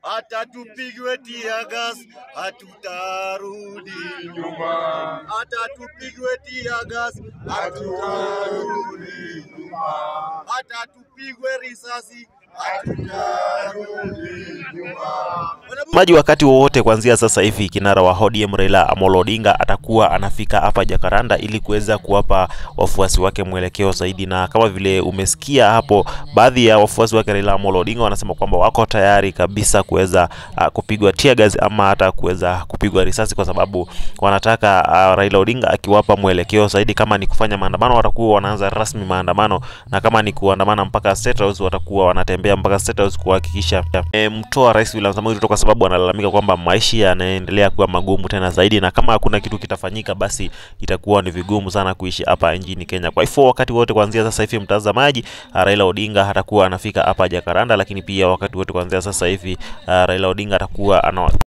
hata tupigwe tiagas hatutarudi nyuma, hata tupigwe tiagas hatutarudi nyuma, hata tupigwe risasi hatutarudi nyuma. maji wakati wowote kuanzia sasa hivi kinara wa ODM Raila Amolo Odinga atakuwa anafika hapa Jakaranda ili kuweza kuwapa wafuasi wake mwelekeo zaidi, na kama vile umesikia hapo, baadhi ya wafuasi wake Raila Amolo Odinga wanasema kwamba wako tayari kabisa kuweza uh, kupigwa tear gas ama hata kuweza kupigwa risasi, kwa sababu wanataka uh, Raila Odinga akiwapa mwelekeo zaidi. Kama ni kufanya maandamano, watakuwa wanaanza rasmi maandamano, na kama ni kuandamana mpaka State House, watakuwa wanatembea mpaka State House kuhakikisha e, mtoa Rais William Samoei Ruto, kwa sababu analalamika kwamba maisha yanaendelea kuwa magumu tena zaidi, na kama hakuna kitu kitafanyika, basi itakuwa ni vigumu sana kuishi hapa nchini Kenya. Kwa hivyo wakati wote kuanzia sasa hivi, mtazamaji, uh, Raila Odinga atakuwa anafika hapa Jakaranda, lakini pia wakati wote kuanzia sasa hivi uh, Raila Odinga atakuwa ana